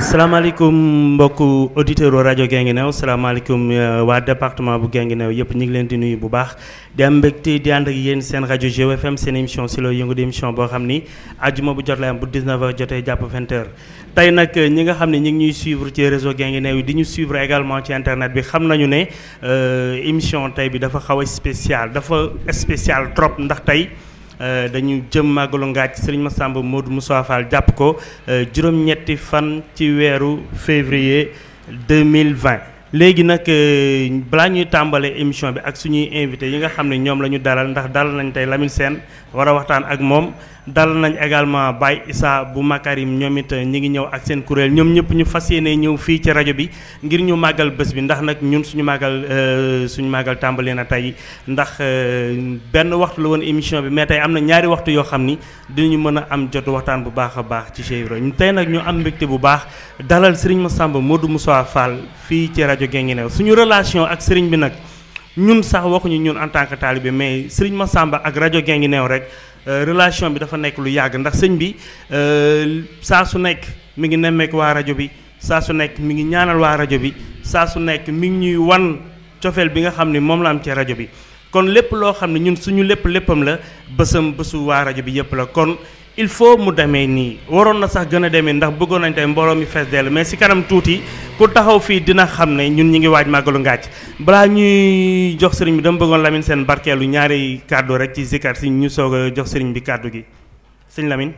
salaamaaleykum mbokku auditeur u rajo Guinguinéo salaamaaleykum waa département bu Guinguinéo yëpp ñu ngi leen di nuyu bu baax di am mbégte di ànd ak yéen seen rajo GFM seen émission si loo yëngu di émission boo xam ni àjjuma bu jot lay am bu 19h jotee jàpp 20h tey nag ñi nga xam ne ñi ngi ñuy suivre ci réseau Guinguinéo yi di ñu suivre également ci internet bi xam nañu ne émission tey bi dafa xaw a spécial dafa spécial trop ndax tey dañu jëm màggalu ngaaj Serigne Massamba Modou Moussa Fall jàpp ko juróom-ñetti fan ci weeru février 2020 léegi nag balaa ñuy tàmbale émission bi ak suñuy invité yi nga xam ne ñoom la ñu dalal ndax dalal nañ tey Lamine Sène war a waxtaan ak moom dalal nañ également Baye Issa bu Makarim ñoom it ñi ngi ñëw ak seen kuréel ñoom ñëpp ñu fas yéene ñëw fii ci rajo bi ngir ñu màggal bés bi ndax nag ñun suñu màggal suñu màggal tàmbali na tey ndax benn waxtu la woon émission bi mais tey am na ñaari waxtu yoo xam ni dinañu mën a am jot waxtaan bu baax a baax ci Cheikh Ibrahima tey nag ñu am mbégte bu baax dalal Serigne Massamba Modou Moussa Fall fii ci rajo Guinguinéo suñu relation ak Serigne bi nag ñun sax waxuñu ñun en tant que talibé mais Serigne Massamba ak rajo Guinguinéo rek relation bi dafa nekk lu yàgg ndax sëñ bi saa su nekk mi ngi nemmeek waa rajo bi saa su nekk mi ngi ñaanal waa rajo bi saa su nekk mi ngi ñuy wan cofeel bi nga xam ne moom la am ci rajo bi kon lépp loo xam ne ñun suñu lépp léppam la bësam bësu waa rajo bi yëpp la kon il faut mu demee nii waroon na sax gën a demee ndax bëggoon nañ tey mbooloo mi fees dell mais si kanam tuuti ku taxaw fii dina xam ne ñun ñi ngi waaj màggalu ngaaj balaa ñuy jox sëriñ bi dama bëggoon Lamine seen barkeelu ñaari kàddu rek ci zikar si ñu soog a jox sëriñ bi kàddu gi sëñ Lamine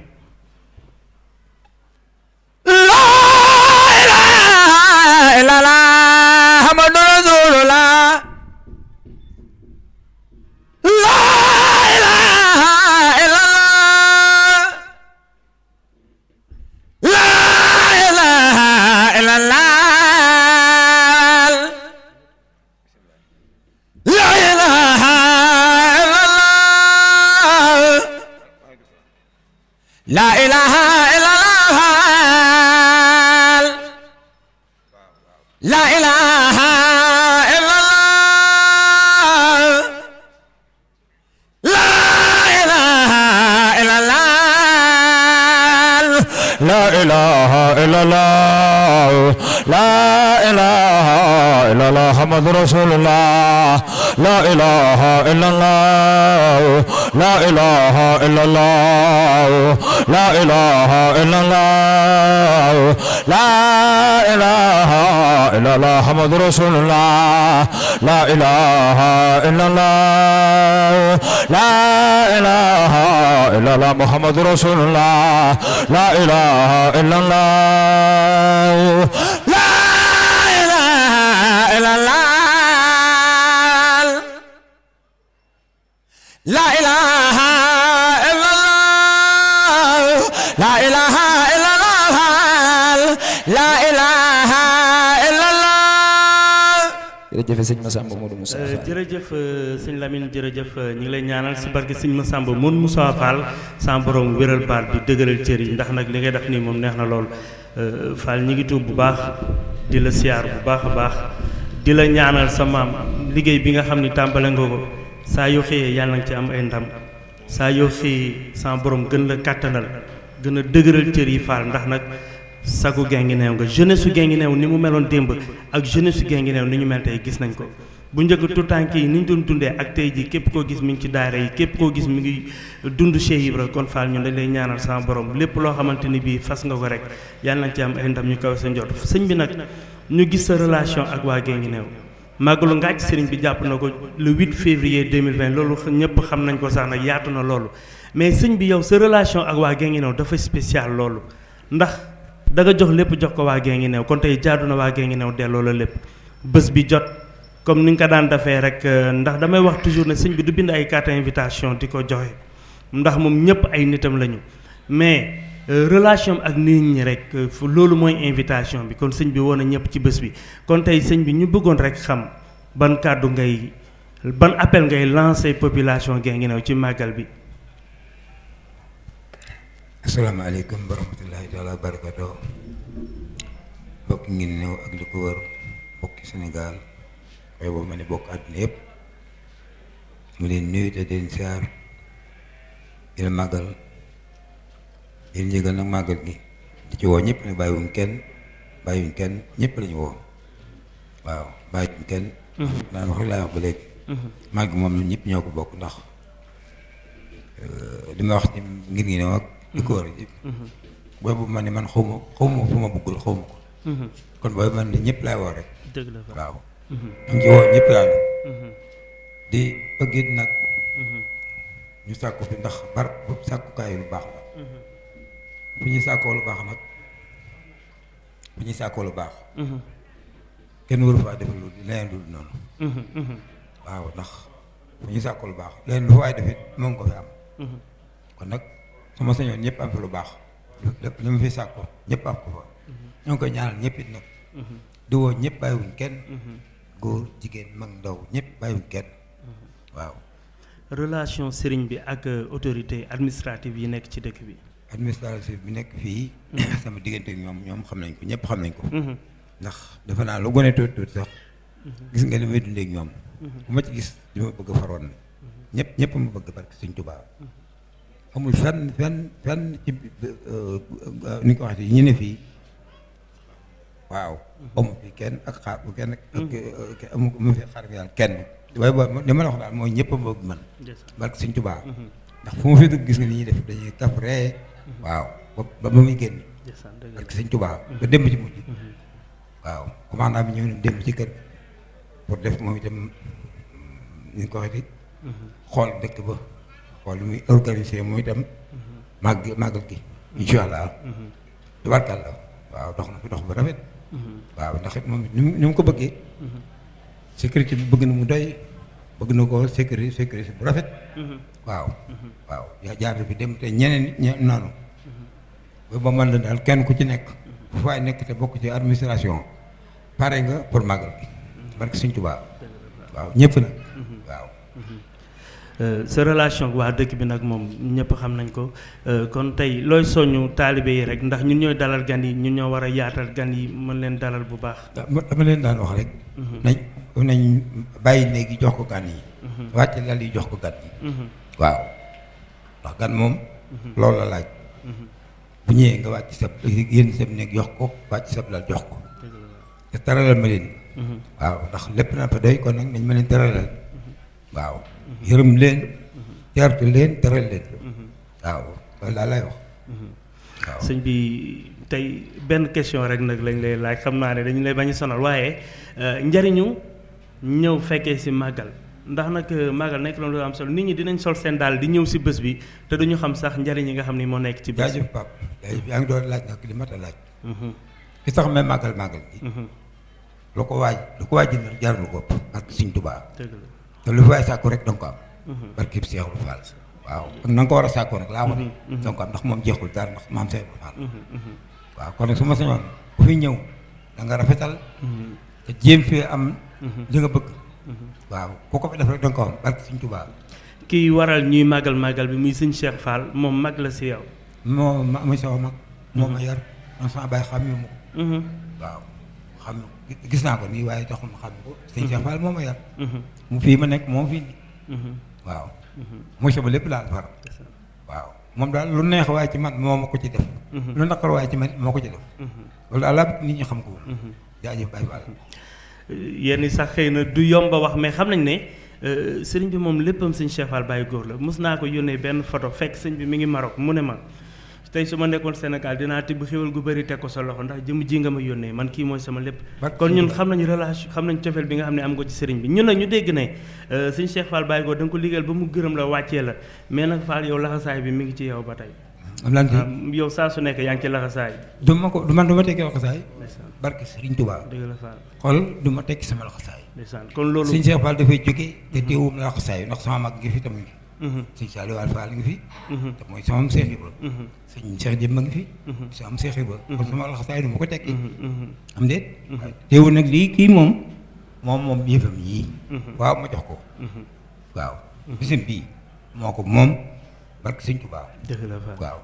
laa ilaaha illallaah Muhammadu rasuulullaah laa ilaaha illallaah laa ilaaha illallaah laa ilaaha illallaah laa ilaaha illallaah La ilaha illallah La ilaha illallah La ilaha illallah La ilaha illallah Muhammad Rasulullah La ilaha illallah La ilaha illallah La ilaha illallah La ilaha illallah Muhammad Rasulullah La ilaha illallah La ilaha illallah Muhammad Rasulullah La ilaha illallah La ilaha illallah La ilaha illallah La ilaha illallah La ilaha illallah jërëjëf sëñ Massamba Modou Moussa Fall jërëjëf sëñ Lamine jërëjëf ñu ngi lay ñaanal si barke sëñ Massamba Modou Moussa Fall sa borom wéral baat bi dëgëral cër yi ndax nag li ngay def nii moom neex na lool Fall ñi ngi tuub bu baax di la siyaar bu baax a baax di la ñaanal sa maam liggéey bi nga xam ni tàmbale nga ko saa yoo xëyee yàlla na ci am ay ndam saa yoo xëyee sa borom gën la kàttanal gën a dëgëral cër yi Fall ndax nag sagu Guinguinéo nga jeunesse su Guinguinéo ni mu meloon démb ak jeunesse su Guinguinéo ni ñu mel tey gis nañ ko bu njëkk tutànk yi ni ñu doon dundee ak tey ji képp koo gis mi ngi ci daara yi képp koo gis mi ngi dund Cheikh Ibra kon Fall ñun dañ lay ñaanal sama borom lépp loo xamante ni bii fas nga ko rek yàlla nañ ci am ay ndam ñu kaw sa njot sëñ bi nag ñu gis sa relation ak waa Guinguinéo màggalu ngaaj sëriñ bi jàpp na ko le 8 février 2020 loolu ñëpp xam nañ ko sax nag yaatu na loolu mais sëñ bi yow sa relation ak waa Guinguinéo dafa spécial loolu ndax da nga jox lépp jox ko waa Guinguinéo kon tey jaadu na waa Guinguinéo delloo la lépp bés bi jot comme ni nga ko daan defee rek ndax damay wax toujours ne sëñ bi du bind ay carte invitation di ko joxe ndax moom ñëpp ay nitam lañu mais relation ak nit ñi rek loolu mooy invitation bi kon sëñ bi woon na ñëpp ci bés bi kon tey sëñ bi ñu bëggoon rek xam ban kàddu ngay ban appel ngay lancer population Guinguinéo ci màggal bi. asalaamaaleykum wa rahmatullahi taala wa barakatuh bokk ngi néew ak li ko wër bokki Sénégal waaye boobu ma ne bokk àdduna yëpp mu leen nuyu te den siyaar di la màggal di leen yëgal nag màggal gi di ci woo ñëpp ne bàyyiwuñ kenn bàyyiwuñ kenn ñëpp lañu woo waaw bàyyiwuñ kenn naan wax rek laay wax ba léegi màgg moom ñun ñëpp ñoo ko bokk ndax li ma wax ci ngir ngi ne ak di ko war a boobu man ni man xaw ma xaw ma fu ma bëggul xaw ma ko kon boobu man ni ñëpp laay woo rek dëgg la fa waaw ñu ngi ci woo ñëpp daal di bëgg it nag ñu sàkku fi ndax bar sàkkukaay lu baax la fu ñuy sàkkoo lu baax nag fu ñuy sàkkoo lu baax kenn waru faa defal lu leneen lu dul noonu waaw ndax fu ñuy sàkkoo lu baax leneen lu fa waay defit moom ko fi am kon nag su ma sañoon ñëpp am fi lu baax lépp li ma fi sàkkoo ñëpp am ko fa ñoo ngi koy ñaanal ñëpp it nag di woo ñëpp bàyyiwuñ kenn góor jigéen mag ndaw ñëpp bàyyiwuñ kenn waaw relation sëriñ bi ak autorité administrative yi nekk ci dëkk bi administratif bi nekk fii sama diggante ak ñoom ñoom xam nañ ko ñëpp xam nañ ko ndax defe naa lu gone tuuti tuuti sax gis nga li may dundee ak ñoom bu ma ci gis li ma bëgg faroon na ñëpp ñëpp ma bëgg barke Sëñ Tuubaa amul fenn fenn fenn ci ni ko waxee ñu ne fii waaw amu fi kenn ak xaar bu kenn ak amu mu fi xaar yàlla kenn waaye boo li ma la wax daal mooy ñëpp a bëgg man barke Sëñ Tuubaa ndax fu ma fi dugg gis nga ni ñuy def dañuy kaf ree waaw ba ba ba muy génn barke Sëñ Tuubaa ba démb ci mujj waaw commandant bi ñëw na démb ci kër pour def moom itam ñu ko waxee xool dëkk ba xool lu muy organisé moom itam màgg màggal gi incha allah tubaarkàlla waaw dox na fi dox bu rafet waaw ndax it moom ni mu ni mu ko bëggee sécurité bi bëgg na mu doy bëgg na ko sécurité sécurité bu rafet waaw waaw yaa jaar bi dem te ñeneen ñe noonu ba ba mën la daal kenn ku ci nekk fu faay nekk te bokk ci administration pare nga pour màggal gi barke Sëñ Tuubaa waaw ñëpp nag waaw sa relation ak waa dëkk bi nag moom ñëpp xam nañ ko kon tey looy soññu taalibe yi rek ndax ñun ñooy dalal gan yi ñun ñoo war a yaatal gan yi mën leen dalal bu baax dama leen daan wax rek nañ nañ bàyyi néegi jox ko gan yi wàcce lal yi jox ko gan yi waaw ndax gan moom loolu la laaj bu ñëwee nga wàcc sab yénn sab néeg jox ko wàcc sab lal jox ko te teralal ma leen waaw ndax lépp na fa doy kon nag nañ ma leen teralal waaw yërëm leen teertu leen teral leen waaw loolu daal lay wax waaw sëñ bi tey benn question rek nag lañ lay laaj xam naa ne dañu lay bañ a sonal waaye njariñu ñëw fekkee si màggal ndax nag màggal nekk na lu am solo nit ñi dinañ sol seen daal di ñëw si bés bi te duñu xam sax njariñ yi nga xam ni moo nekk ci bés bi jaajëf Pape jaajëf yaa ngi doon laaj nag li mat a laaj ki tax may màggal màggal gi lu ko waaj lu ko waaj jënd jarul ko ak Sëñ Tuubaa dëgg la te lu fi waay sàkku rek danga ko am barke bi Seexul Faal waaw ak na nga ko war a sàkkoo nag laa wax danga ko am ndax moom jeexul dara ndax maam Seexul Faal waaw kon nag su ma sañoon ku fi ñëw da nga rafetal te jéem fee am li nga bëgg waaw ku ko fi def rek danga ko am barke Sëñ Tuubaa kii waral ñuy màggal màggal bi muy sëñ Cheikh Fall moom mag la si yow moo ma muy sama mag moo ma yar man sama baay xam ma ko waaw xam gis naa ko nii waaye taxul ma xam ko sëñ Cheikh Fall moo ma yar mu fii ma nekk moom fii waaw mooy sama lépp daal far waaw moom daal lu neex waaye ci man moo ma ko ci def lu naqar waaye ci man moo ko ci def loolu daal laa bëgg nit ñi xam ko jaajëf Baye Fall yenn sax xëy na du yomba wax mais xam nañ ne sëriñ bi moom léppam sëñ Cheikh Fall Baye góor la mos naa ko yónnee benn photo fekk sëñ bi mi ngi Maroc mu ne ma tey su ma nekkoon Sénégal dinaa tibb xéwal gu bëri teg ko sa loxo ndax jëm ji nga ma yónnee man kii mooy sama lépp kon ñun xam nañu relation xam nañu cofeel bi nga xam ne am nga ci sëriñ bi ñun nag ñu dégg ne sëñ Cheikh Fall Baye góor da nga ko liggéeyal ba mu gërëm la wàccee la mais nag Fall yow laxasaay bi mi ngi ci yow ba tey am lan yow saa su nekk yaa ngi ci laxasaay du ma ko du man du ma tekki laxasaay barke Sëriñ Tuubaa dëgg la Fall xool du ma tekki sama laxasaay ndeysaan kon loolu sëñ Cheikh Fall dafay jóge te teewum laxasaay ndax sama mag ngi fi tam ngi sëñ Saliou Fall Fall ngi fi te mooy sama Seex Ibra sëñ Cheikh Jëmba ngi fi sama Seex Ibra kon sama laxasaay du ma ko tekki am déet teewul nag lii kii moom moom moom yëfam yii waaw ma jox ko waaw bisam bii moo ko moom barke sëñ Tuubaa dëgg la Fall waaw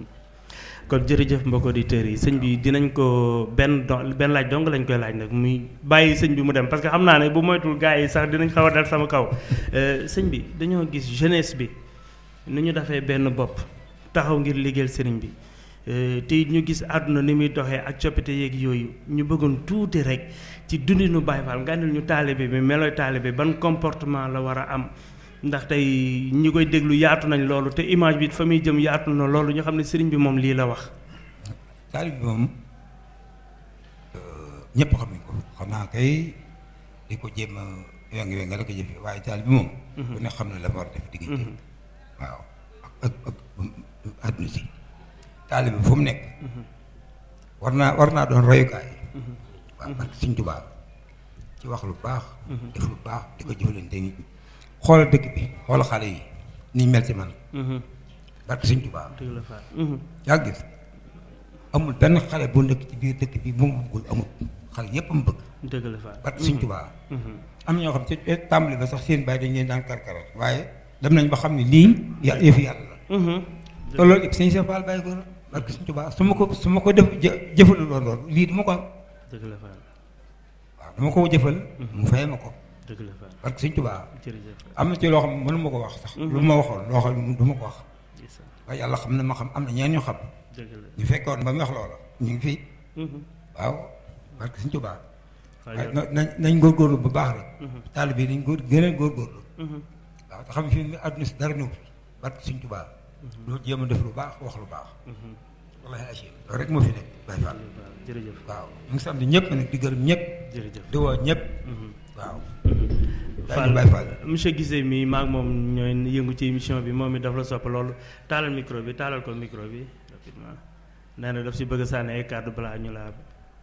kon jërëjëf mbokk auditeurs yi sëñ bi dinañ ko benn don benn laaj dong lañ koy laaj nag muy bàyyi sëñ bi mu dem parce que xam naa ne bu moytul gars yi sax dinañ xaw a dal sama kaw sëñ bi dañoo gis jeunesse bi nu ñu defee benn bopp taxaw ngir liggéeyal sëriñ bi te ñu gis àdduna ni muy doxee ak coppite yeeg yooyu ñu bëggoon tuuti rek ci dundinu Baye Fall nga andil ñu taalibe bi meloy taalibe ban comportement la war a am ndax tey ñi koy déglu yaatu nañ loolu te image bi fa muy jëm yaatu na loolu ñu xam ne sëriñ bi moom lii la wax. taalibe bi moom ñëpp xam nañ ko xam naa kay di ko jéem a wengi wengi la ko jëfee waaye taalibe bi moom. ku ne xam ne la war a def diggante. waaw ak ak ak àdduna si. taalibe bi fu mu nekk. war naa war naa doon royukaay. waaw parce que Sëñ Tuubaa ci wax lu baax. def lu baax di ko jëfalante nit ñi. xoolal dëkk bi xoolal xale yi ni mel ci man. parce que Sëñ Tuubaa. dëgg la Fall. yaa gis amul benn xale bu nekk ci biir dëkk bi moom bëggul amul xale yépp am bëgg. dëgg la Fall. parce que Sëñ Tuubaa. am na ñoo xam ci tàmbali ba sax seen bàyyi dañ leen daan karkaral waaye dem nañ ba xam ne lii ya yëfi yàlla la. te loolu it sëñ Cheikh Fall bàyyi ko la parce que Sëñ Tuubaa su ma ko su ma ko def jë jëfalu loon loolu lii du ma ko am. dëgg la Fall. waaw dama ko jëfal. mu fay ma ko. dëgg la Fall. parce que Sëñ Tuubaa jërëjëf. am na ci loo xam ne mënu ma ko wax sax. lu ma waxoon loo xam ne du ma ko wax. ndeysaan. waaye yàlla xam na ma xam am na ñeen ñu xam. dëgg la. ñu fekkoon ba mu wax loola ñu ngi fii waaw parce que Sëñ Tuubaa Fall waaye yow- na nañ nañ góorgóorlu bu baax rek. taalibe yi nañ góor gën a góorgóorlu. waaw te xam ne fii mu àdduna si dara ñëw parce que Sëñ Tuubaa loolu jéem a def lu baax wax lu baax. wallaahi achim loolu rek moo fi nekk Baye Fall jërëjëf. waaw ñu ngi sant ñëpp nag di gërëm ñëpp jërëjëf. di woo ñëpp waaw. Fall Baye Fall monsieur Guissé mi maag moom ñooy yëngu ci émission bi moom it daf la sopp loolu taalal micro bi taalal ko micro bi rapidement nee na daf si bëgg a sànni ay kàddu balaa ñu laa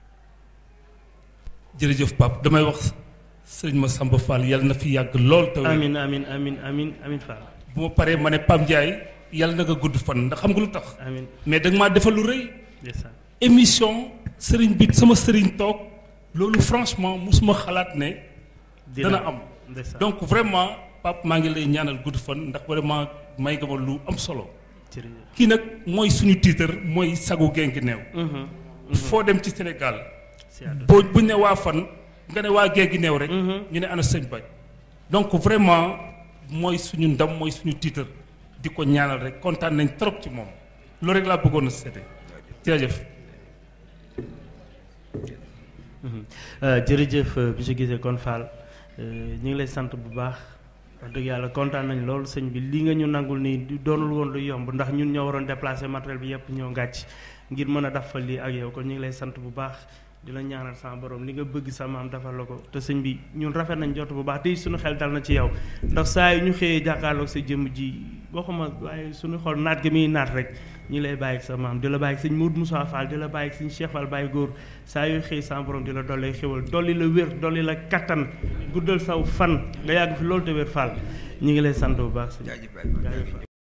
jërëjëf Pape damay wax sëriñ Massamba Fall yàlla na fi yàgg lool te wér. amin amin amin amin amin Fall bu ma paree ma ne Pape Ndiaye yàlla na nga gudd fan ndax xam nga lu tax amin mais da nga maa defal lu rëy ndeysaan émission sëriñ bi sama sëriñ toog loolu franchement musuma xalaat ne dana am ndeysaan donc vraiment Pape maa ngi lay ñaanal gudd fan ndax vraiment may nga ma lu am solo jërëjëf kii nag mooy suñu tiitar mooy sagu genki neew Mhm. foo dem ci Sénégal si àdduna boo buñ ne waa fan nga ne waa géegi neew rek ñu ne ana sëñ Baye donc vraiment mooy suñu ndam mooy suñu tiitar di ko ñaanal rek kontaan nañ trop ci moom loolu rek laa bëggoon a seete jërëjëf Euh, jërëjëf euh, monsieur Guissé kon Fall euh, ñu ngi lay sant bu baax wax dëgg yàlla kontaan nañ loolu sëñ bi li nga ñu nangul nii du doonul woon lu yomb ndax ñun ñoo waroon déplacer matériel bi yëpp ñoo ngàcc ngir mën a def fa lii ak yow kon ñu ngi lay sant bu baax di la ñaanal sama borom li nga bëgg sa maam defal la ko te sëñ bi ñun rafet nañ jot bu baax te suñu xel dal na ci yow ndax saa yu ñu xëyee jàkkaarloog sa jëmm ji waxuma waaye suñu xol naat gi muy naat rek ñi lay bàyyi ak sa maam di la bàyyi ak sëñ Mourou Moussa Fall di la bàyyi ak sëñ Cheikh Fall bàyyi góor saa yu xëy sa borom di la dolli xéwal dolli la wér dolli la kattan guddal saw fan nga yàgg fi loolu te wér Fall ñu ngi lay sant bu baax sëñ jaajëf Baye Fall. jaajëf Fall.